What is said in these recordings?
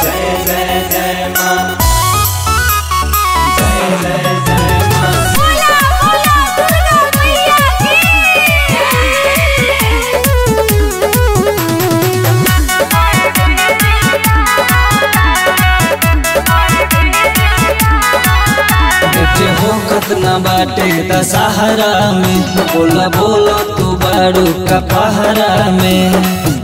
जय जय जय माँ जय जय जय माँ बोला बोला दुर्गा मैया बेटे हो कतना बाटे दशहरा में बोला बोला तू बारू का पहरा में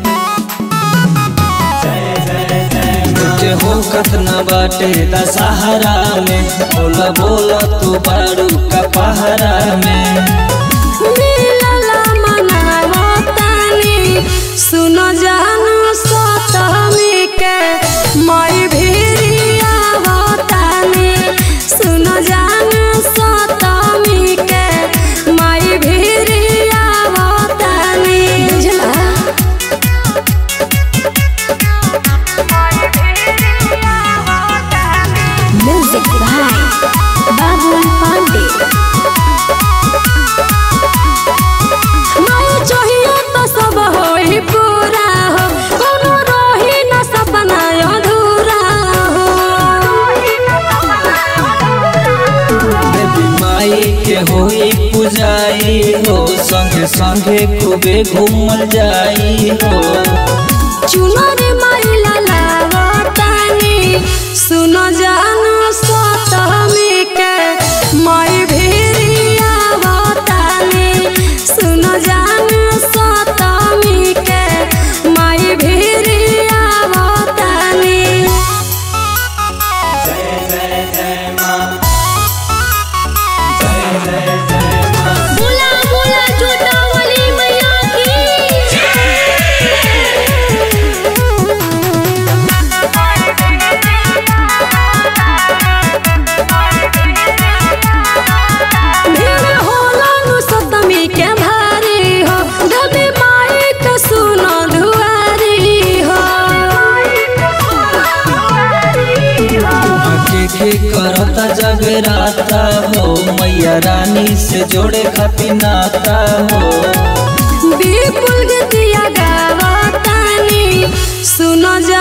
बेटे हो कतना बाटे दशहरा में बोला बोला तू बारू का पहरा में मिलला मनावतानी सुनो जानू सतमी के मई भिरिया बतानी सुनो जानू सतमी के मई भिरिया बतानी बुझला म्यूजिक भाई बाबुल पांडे माया चाहिए तो सब होई पूरा हो कोनो रही न सपना अधूरा हो देवी माई के होई पुजाई हो संगे संगे खूबे घूमल जाई हो चुनर माइला लावतानी सुनो जानू सतमी के मई भिरिया बतानी सुनो जानू सतमी के मई भिरिया बतानी जय जय जय माँ जय जय जय माँ बोला बोला छोटा वाली मैया की भीड़ होला नु सतमी के भारी हो दबे माई के सुनो दुआरी हो के के करता जगराता हो मैया रानी से जोड़े खातिर नाता हो विपुल गतिया गावतानी सुनो जा